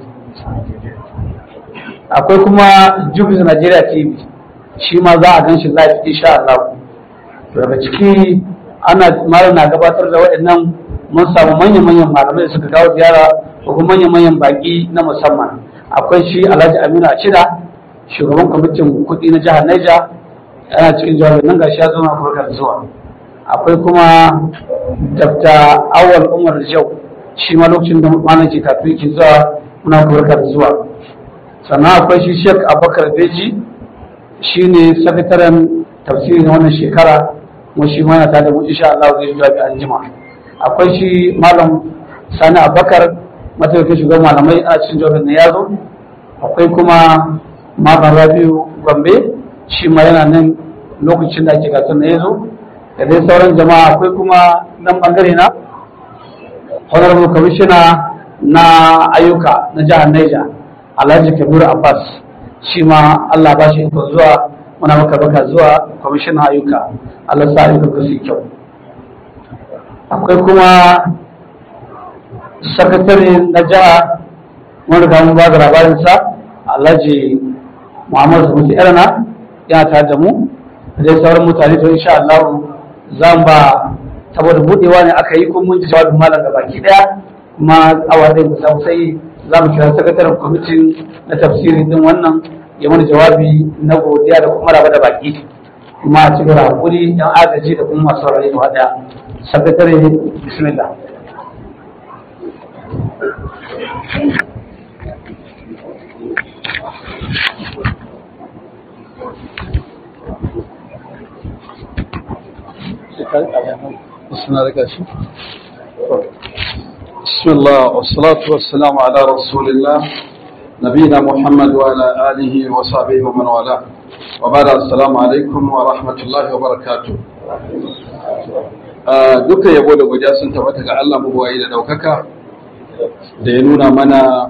akwai kuma Jubis Nigeria TV shi ma za a gan shi live insha Allah daga ciki ana malam na gabatar da waɗannan mun samu manyan-manyan malamai da suka kawo ziyara ko kuma manyan-manyan baki na musamman akwai shi alhaji aminu a cida shugaban kwamitin kuɗi na jihar Niger yana cikin jawabin nan gashi ya zo na farkar zuwa akwai kuma dr awal umar jau shi ma lokacin da malam ke kafin ke zuwa muna farkar zuwa sannan akwai shi sheik abubakar beji shi ne sakataren tafsiri na wannan shekara kuma shi ma yana tare da mu insha Allah zai jawabi an jima akwai shi malam sani abubakar mataimakin shugaban malamai a cikin jawabin na yazo akwai kuma malam rabiu gombe shi ma yana nan lokacin da ake gasar na yazo da dai sauran jama'a akwai kuma nan bangare na honorable commissioner na ayyuka na jihar Niger alhaji kabiru abbas shi ma allah ba shi ikon zuwa muna maka baka zuwa kwamishinan ayyuka allah sa ayyukan su kyau akwai kuma sakatare na jiha mun riga mun ba da labarinsa alhaji muhammadu samuti irana yana tare da mu da dai sauran mutane to insha Allah za mu ba saboda budewa ne aka yi kuma mun ji jawabin malam da baki daya kuma awa zai mu samu sai za mu kira sakataren kwamitin na tafsiri din wannan ya mana jawabi na godiya da kuma raba da baki kuma a cikin hakuri yan agaji da kuma masu saurari gaba daya sakatare bismillah suna da kashi بسم الله والصلاة والسلام على رسول الله نبينا محمد وعلى آله وصحبه ومن والاه وبعد السلام عليكم ورحمة الله وبركاته duka yabo da godiya sun tabbata ga Allah mabuwayi da daukaka da ya nuna mana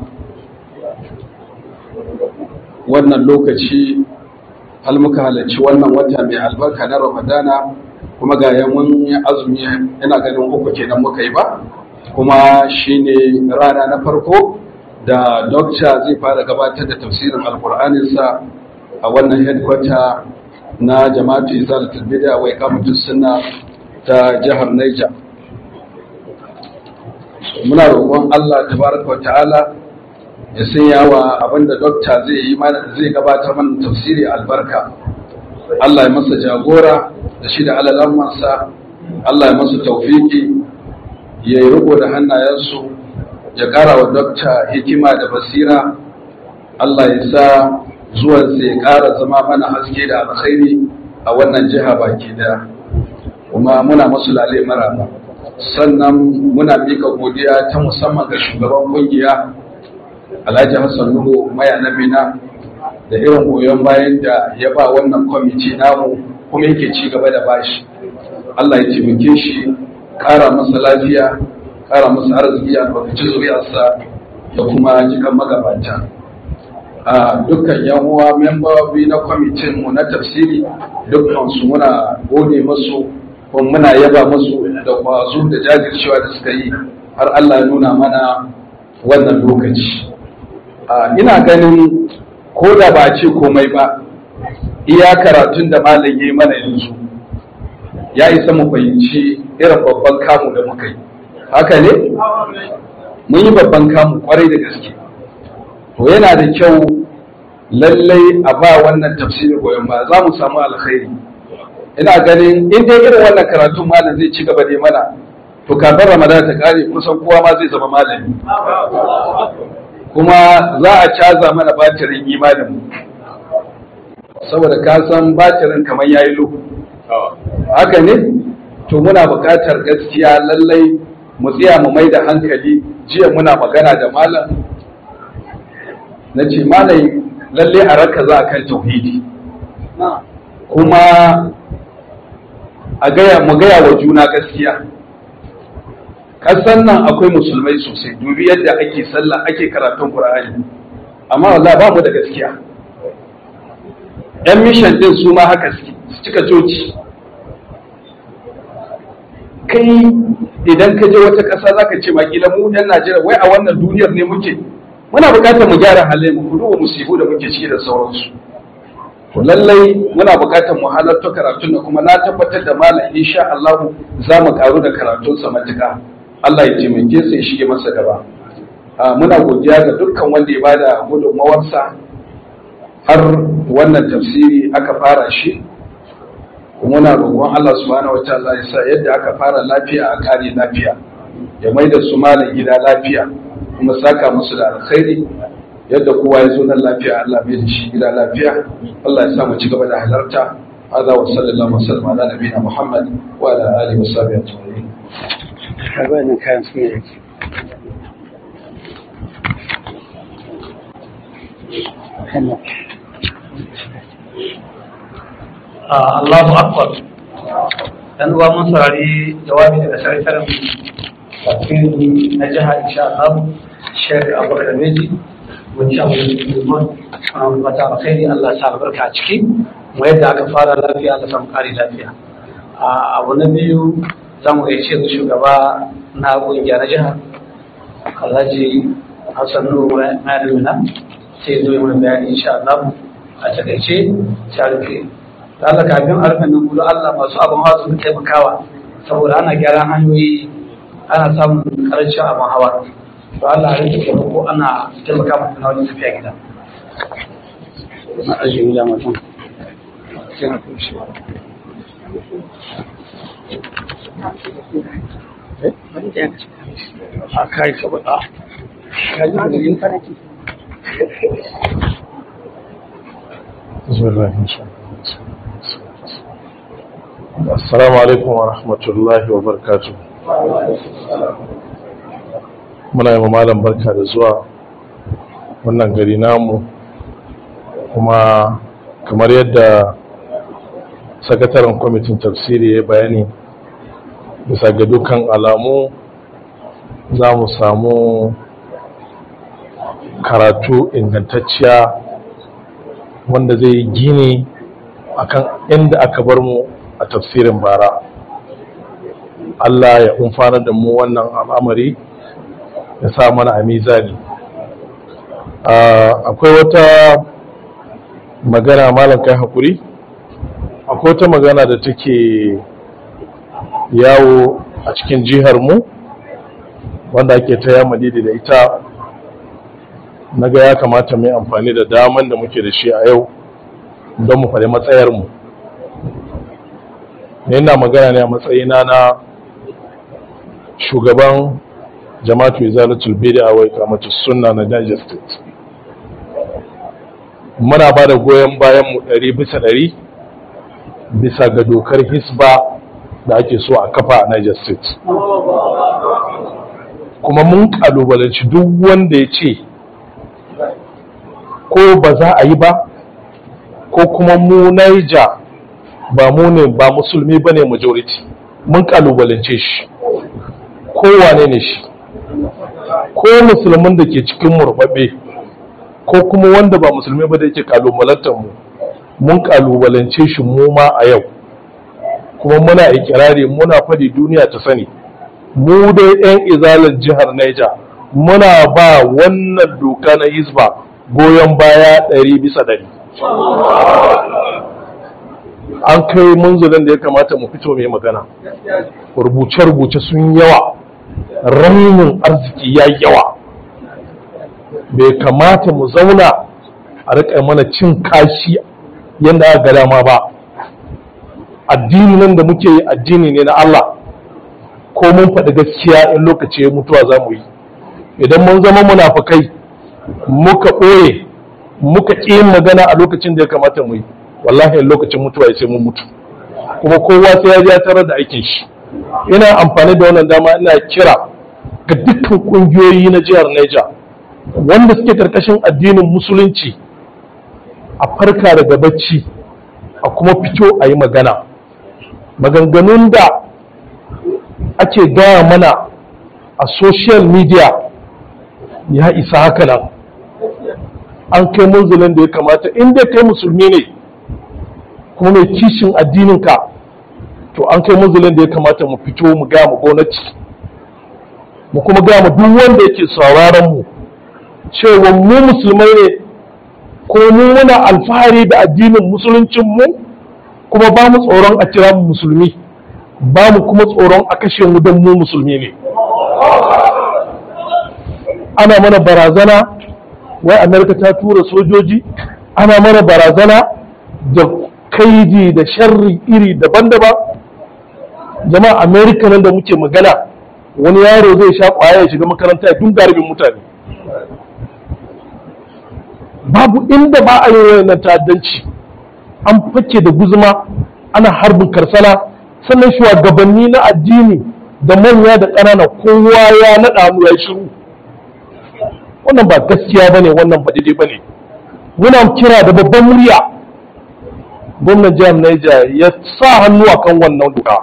wannan lokaci hal muka halarci wannan wata mai albarka na ramadana kuma ga mun yi azumi ina ganin uku kenan muka yi ba kuma shine rana na farko da dokta zai fara gabatar da tafsirin alkur'aninsa a wannan headquarter na jama'atu izalatul bid'a wa iqamatus sunna ta jihar Niger muna roƙon Allah tabaraka wa ta'ala ya sanya wa abinda dokta zai yi mana zai gabatar mana tafsiri albarka Allah ya masa jagora da shi da alalammansa Allah ya masa taufiki ya yi riko da hannayensu ya ƙara wa dokta hikima da basira Allah ya sa zuwansa ya ƙara zama mana haske da alkhairi a wannan jiha baki daya kuma muna masu lale maraba sannan muna mika godiya ta musamman ga shugaban kungiya alhaji hassan nuhu maya nabina da irin goyon bayan da ya ba wannan kwamiti namu kuma yake ci gaba da bashi allah ya taimake shi kara masa lafiya kara masa arziki a lokacin zuriyarsa da kuma jikan magabata a dukkan yan uwa membobi na kwamitin mu na tafsiri dukkan su muna gode masu kuma muna yaba musu da kwazo da jajircewa da suka yi har Allah ya nuna mana wannan lokaci ina ganin ko da ba ce komai ba iya karatun da malam ya yi mana yanzu ya isa mu fahimci irin babban kamu da muka yi haka ne mun yi babban kamu kwarai da gaske to yana da kyau lallai a ba wannan tafsirin goyon ba za mu samu alkhairi ina ganin in dai irin wannan karatun malam zai ci gaba da mana to kafin ramadan ta kare kusan kowa ma zai zama malami kuma za a caza mana batirin imanin mu saboda ka san batirin kamar yayi lo haka ne to muna buƙatar gaskiya lallai mu tsaya mu mai da hankali jiya muna magana da malam na ce malam lallai a raka za a kan tauhidi kuma a gaya mu gaya wa juna gaskiya kasan nan akwai musulmai sosai dubi yadda ake sallah ake karatun qur'ani amma wallahi ba mu da gaskiya yan mission din su ma haka suke su cika coci kai idan ka je wata ƙasa zaka ce makila mu yan Najeriya wai a wannan duniyar ne muke muna buƙatar mu gyara halayen mu ku duba musibu da muke ciki da sauransu to lallai muna buƙatar mu halarta karatun da kuma na tabbatar da malam insha Allah za mu karu da karatun sa matuƙa Allah ya taimake sa ya shige masa gaba muna godiya ga dukkan wanda ya bada gudunmawarsa har wannan tafsiri aka fara shi muna roƙon Allah subhanahu wataala ya sa yadda aka fara lafiya a kare lafiya ya mai da su malam gida lafiya kuma saka musu da alkhairi yadda kowa ya zo nan lafiya Allah bai da shi gida lafiya Allah ya sa mu ci gaba da halarta hada wa sallallahu alaihi wasallam ala nabiyina Muhammad wa ala alihi wa sahbihi ajma'in Karbanin kayan su ne yake. Allahu Akbar. Dan uwa mun saurari jawabi daga sakataren tafsiri na jiha insha Allah Sheikh Abubakar Meji mun sha mu liman ana mata alkhairi Allah ya sa albarka a ciki mu yadda aka fara lafiya Allah samu kare lafiya a abu na biyu za mu gaishe da shugaba na kungiya na jiha Alhaji Hassan Nuhu Malamina sai zo yi mana bayani insha Allah a takaice sai rufe da Allah kafin a rufe nan gudu Allah masu abin hawa su taimakawa saboda ana gyaran hanyoyi ana samun karancin abin hawa to Allah ya rike ko ana taimaka mata na wajen tafiya gida Na ajiye gida mutum. Sai na kushe. A kai ka bada. Ka ji da yin faraki. بسم الله إن شاء الله السلام عليكم ورحمة الله وبركاته muna yi malam barka da zuwa wannan gari namu kuma kamar yadda sakataren kwamitin tafsiri ya bayani bisa ga dukkan alamu za mu samu karatu ingantacciya wanda zai gini akan inda aka bar mu a tafsirin bara Allah ya umfana da mu wannan al'amari ya sa mana a mizani akwai wata magana malam kai hakuri akwai wata magana da take yawo a cikin jihar mu wanda ake ta yamadidi da ita na ga ya kamata mai amfani da daman da muke da shi a yau don mu faɗi matsayarmu ne na magana ne a matsayina na shugaban jama'atu izalatul bid'a wa iqamatu sunna na Niger State muna ba da goyon bayan mu ɗari bisa ɗari bisa ga dokar hisba da ake so a kafa a Niger State kuma mun kalubalanci duk wanda ya ce ko ba za a yi ba ko kuma mu Niger ba mu ne ba musulmi ba ne majority mun kalubalance shi kowane ne shi ko musulmin da ke cikin murbabe ko kuma wanda ba musulmi ba da yake kalubalantar mu mun kalubalance shi mu ma a yau kuma muna ikirari muna fadi duniya ta sani mu dai 'yan izalar jihar Niger muna ba wannan doka na hisba goyon baya ɗari bisa ɗari an kai munzulin da ya kamata mu fito mai magana rubuce-rubuce sun yawa ramin arziki ya yawa bai kamata mu zauna a riƙa mana cin kashi yadda aka dama ba addini nan da muke yi addini ne na Allah ko mun faɗi gaskiya in lokaci ya mutuwa za mu yi idan mun zama munafukai muka ɓoye muka ƙi yin magana a lokacin da ya kamata mu yi wallahi lokacin mutuwa ya sai mun mutu kuma kowa sai ya ja tarar da aikin shi ina amfani da wannan dama ina kira ga dukkan kungiyoyi na jihar Niger wanda suke karkashin addinin musulunci a farka daga bacci a kuma fito a yi magana maganganun da ake gaya mana a social media ya isa haka nan an kai munzulin da ya kamata inda kai musulmi ne kuma mai kishin addininka to an kai munzulin da ya kamata mu fito mu gaya mu gwamnati mu kuma gaya mu duk wanda yake sauraron mu cewa mu musulmai ne ko mu muna alfahari da addinin musuluncin mu kuma ba mu tsoron a kira mu musulmi ba mu kuma tsoron a kashe mu don mu musulmi ne ana mana barazana wai amerika ta tura sojoji ana mana barazana da kaidi da sharri iri daban-daban jama'a amerika nan da muke magana wani yaro zai sha kwaya ya shiga makaranta ya tun garbin mutane babu inda ba a yi wayannan ta'addanci an fake da guzuma ana harbin karsana sannan shugabanni na addini da manya da ƙanana kowa ya naɗa mu ya shiru wannan ba gaskiya bane wannan ba daidai bane muna kira da babban murya gwamnan jihar Niger ya sa hannu akan wannan doka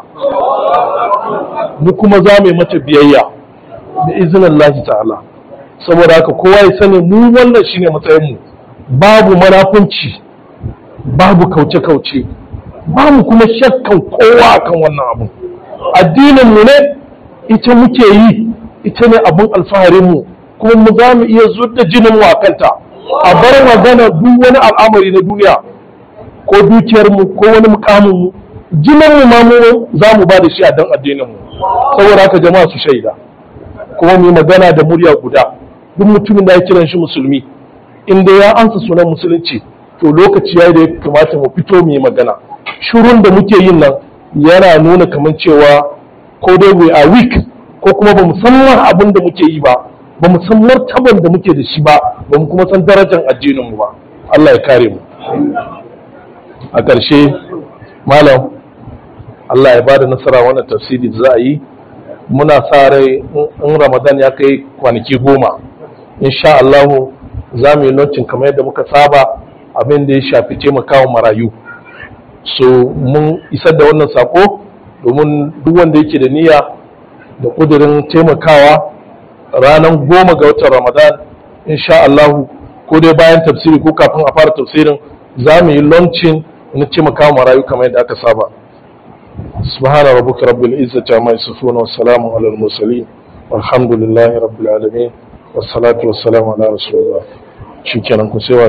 mu kuma za mu yi mata biyayya da izinin Allah ta'ala saboda haka kowa ya sani mu wannan shine matsayin mu babu manafunci babu kauce-kauce babu kuma shakkan kowa akan wannan abu addinin mu ne ita muke yi ita ne abun alfaharin mu kuma mu za mu iya da jinin mu a kanta a bar magana duk wani al'amari na duniya ko dukiyar mu ko wani mukamin mu jinin mu ma mu za mu ba da shi a dan addinin mu saboda haka jama'a su shaida kuma mu yi magana da murya guda duk mutumin da ya kiran shi musulmi inda ya ansa sunan musulunci to lokaci ya da ya kamata mu fito mu yi magana shirun da muke yin nan yana nuna kamar cewa ko dai we are weak ko kuma ba mu san abin da muke yi ba ba mu san martaban da muke da shi ba ba mu kuma san darajar addinin mu ba Allah ya kare mu a ƙarshe malam Allah ya bada nasara wannan tafsiri da za a yi muna sa rai in ramadan ya kai kwanaki goma insha Allahu za mu yi launching kamar yadda muka saba abin da ya shafi taimakawa marayu so mun isar da wannan sako domin duk wanda yake da niyya da kudirin taimakawa ranar goma ga watan ramadan insha Allahu ko dai bayan tafsiri ko kafin a fara tafsirin za mu yi launching na taimakawa marayu kamar yadda aka saba سبحان ربك رب العزة عما يصفون والسلام على المرسلين والحمد لله رب العالمين والصلاة والسلام على رسول الله شكرا كسوى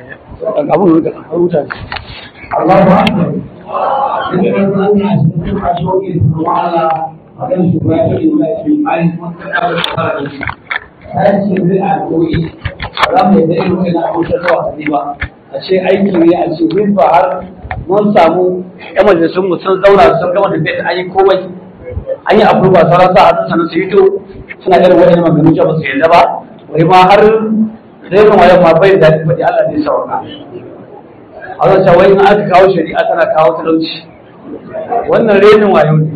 Allahu Akbar. Ini kan tanya sebenarnya masuk itu malah akan supaya kita lebih baik mengenal sekarang ini. Saya sendiri aku ini dalam yadda irin wani abu ta zuwa ba a ce aiki ne a ce min ba har mun samu yan majalisun mu sun zauna sun gama da bai an yi komai an yi abu ba sauran sa hannun sanar su yi to suna irin wani maganganu ba su yadda ba wai ma har renin wayan ma bai da daɗi faɗi Allah ne sauka a zan cewa in aka kawo shari'a tana kawo talauci wannan renin wayo ne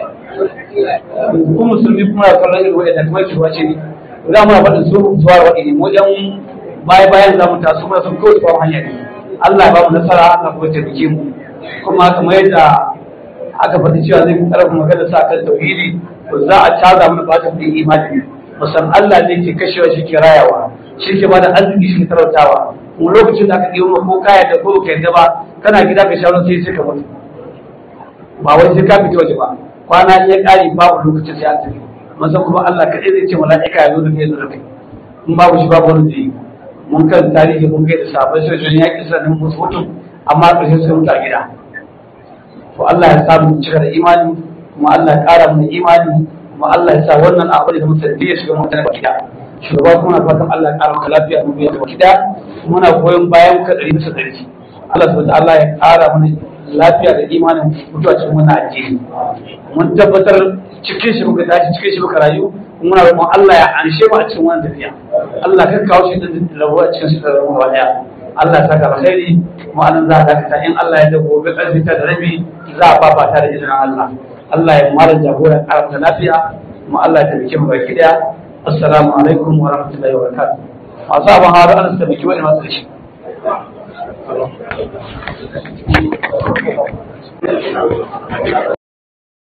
kuma musulmi kuma ya kallon irin wa'ida kuma ki wace ne za mu faɗin su zuwa waɗi ne wajen baya bayan za mu taso mana sun kawai ba hanya ne Allah ya ba mu nasara Allah kuma taimake mu kuma kamar yadda aka faɗi cewa zai ƙarfafa magana sa kan tauhidi to za a caza mana ba ta fi imani musan Allah ne ke kashewa shi ke rayawa shi ke bada arziki shi ke talautawa kuma lokacin da aka ɗiyo ko kaya da ko ka yadda ba kana gida ka shawarar sai sai ka mutu ba wai sai ka fita waje ba kwana iya ƙari babu lokacin sai an tafi masa kuma Allah kaɗai zai ce mala'ika ya zo da kai da kai in babu shi babu wani zai mun kan tarihi mun kai da sabai sai sun yaƙi sanin musu mutum amma ƙarshe suka mutu a gida to Allah ya sa mu cika da imani kuma Allah ya ƙara mu imani kuma Allah ya sa wannan abu da musulmi ya shiga mutane ba gida shugaba kuma na fatan Allah ya ƙara maka lafiya mu biya da gida muna goyon bayan ka ɗari bisa ɗari Allah subhanahu wa ta'ala ya ƙara mana lafiya da imanin mutuwa cikin wannan addini mun tabbatar cikin shi muka tashi cikin shi muka rayu muna roƙon Allah ya anshe mu a cikin wannan tafiya Allah ka kawo shi din rabuwa cikin shi da rabuwa daya Allah ya saka alkhairi mu anan za a dakata in Allah ya da gobe karfi ta da rabi za a fafata da izinin Allah Allah ya mara jagora karanta lafiya mu Allah ya tabbake mu baki daya assalamu alaikum wa rahmatullahi wa barakatuh masu abin haru an tabbaki wani masu da shi